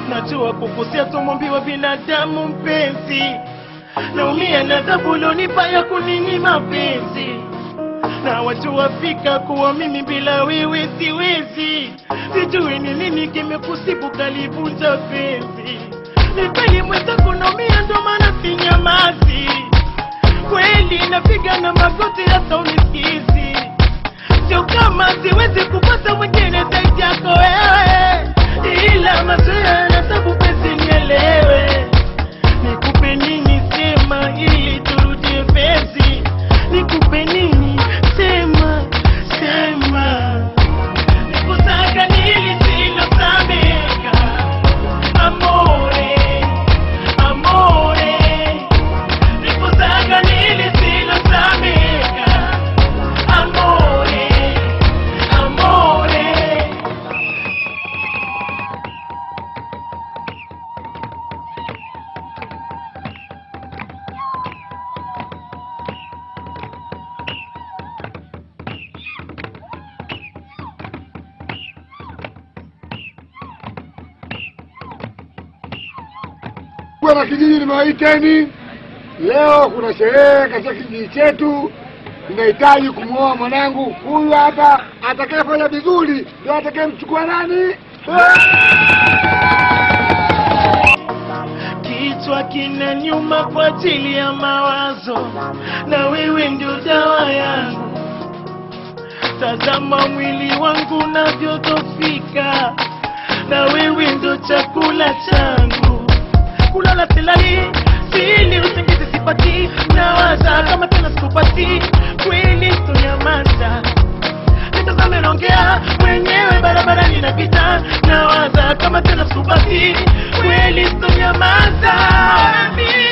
najua kukosea tumwambiwa binadamu mpenzi naumia na adhabu ulionipa ya kuninyima penzi na watu wafika kuwa mimi bila wewe siwezi sijui ni nini kimekusibu kalivunja penzi ni kweli mwenzangu naumia ndo maana sinyamazi kweli napiga na magoti hata unisikizi sio kama siwezi kupata mwingine zaidi yako wewe ila mazoea na tabu penzi nielewe nikupe nini sema ili turudie penzi nikupe nini sema sema nikutaka nili silosameka amore amore nikutaka nili silosameka amore amore Bwana kijiji nimewaiteni leo, kuna sherehe katika kijiji chetu. Ninahitaji kumwoa mwanangu huyu hapa, atakayefanya vizuri ndio atakayemchukua nani? kichwa kina nyuma kwa ajili ya mawazo, na wewe ndio dawa yangu. Tazama mwili wangu unavyodhofika, na wewe ndio chakula changu. Kulala silali, sili usingizi sipati, nawaza kama tena sikupati, kweli tunyamaza nitazame naongea mwenyewe barabarani napita nawaza kama tena subati kweli sitonyamaza